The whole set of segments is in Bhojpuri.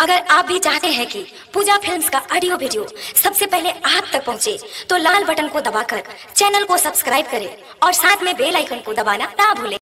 अगर आप भी चाहते हैं कि पूजा फिल्म्स का ऑडियो वीडियो सबसे पहले आप तक पहुंचे, तो लाल बटन को दबाकर चैनल को सब्सक्राइब करें और साथ में बेल आइकन को दबाना ना भूलें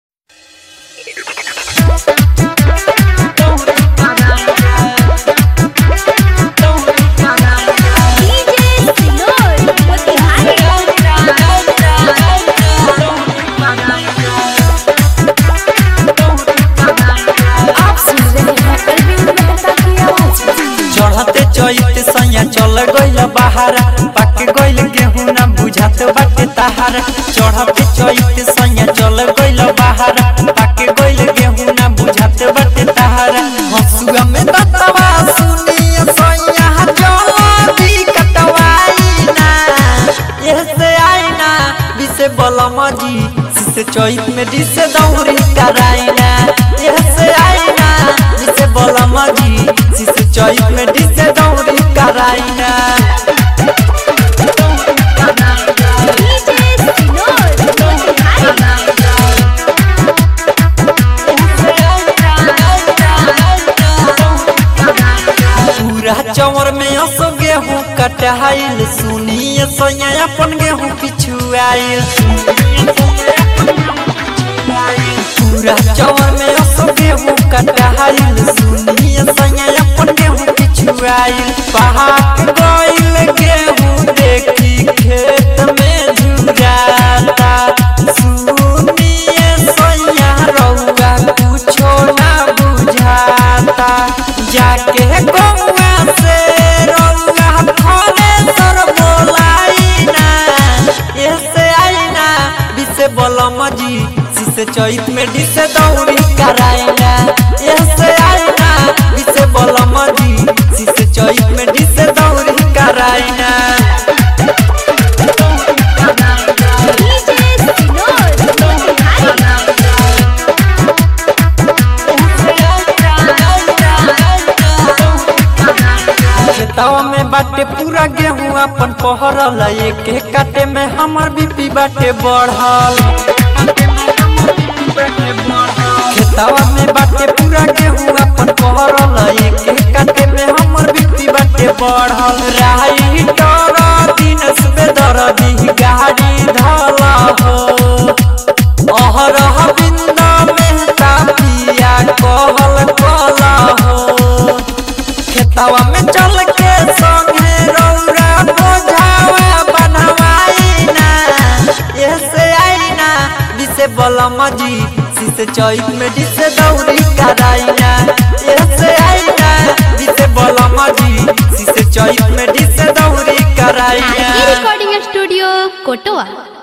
आप सुन रहे हैं अरविंद मेहता की आवाज चढ़ते चैत सैया चल गइल बहारा पक गइल गेहूं ना बुझात बाटे तहारा चढ़ते चैत सैया चल गइल बहारा पक गइल गेहूं ना बुझात बाटे तहारा हसुआ में दतवा सुनिए सैया चल दी कटवाई ना ऐसे आई ना बिसे बलम जी सिसे चैत में डिसे दौरी कराई ना ऐसे आई ना बिसे बलम जी सिसे चैत में डिसे दौरी कराई ना पूरा चौर में असो गेहूं कटाइल सुनिए सैया अपन गेहूं पिछुआइल पूरा चौर में असो गेहूं कटाइल सुनिए सैया अपन गेहूं पिछुआइल पहाड़ गइल गेहूं देखी खेत में झुराता सुनिए सैया रउआ कुछो ना बुझाता जाके गौवा से रउआ फले सर बोलाई ना ऐसे आई ना बिसे बलम जी सिसे चैत में डिसे दौरी कराई ना ऐसे आई ना बिसे बलम जी सिसे चैत में डिसे दौरी कराई ना खेतवा में बाटे पूरा गेहूं अपन पहरल एक एक काटे में हमर बीपी बाटे बढ़ल खेतवा में बाटे पूरा गेहूं अपन पहरल एक एक काटे में हमर बीपी बाटे बढ़ल राई डर दिन सुबह दरदी गाड़ी धला हो अहरह बिंदा मेहता पिया कहल कला हो खेतवा में चल के संगे रौरा बोझावा बनवाई ना ऐसे आई ना दिसे बलम जी सिसे चैत में दिसे दौरी कराई ना ऐसे आई ना दिसे बलम जी सिसे चैत में दिसे दौरी कराई ना रिकॉर्डिंग स्टूडियो कोटवा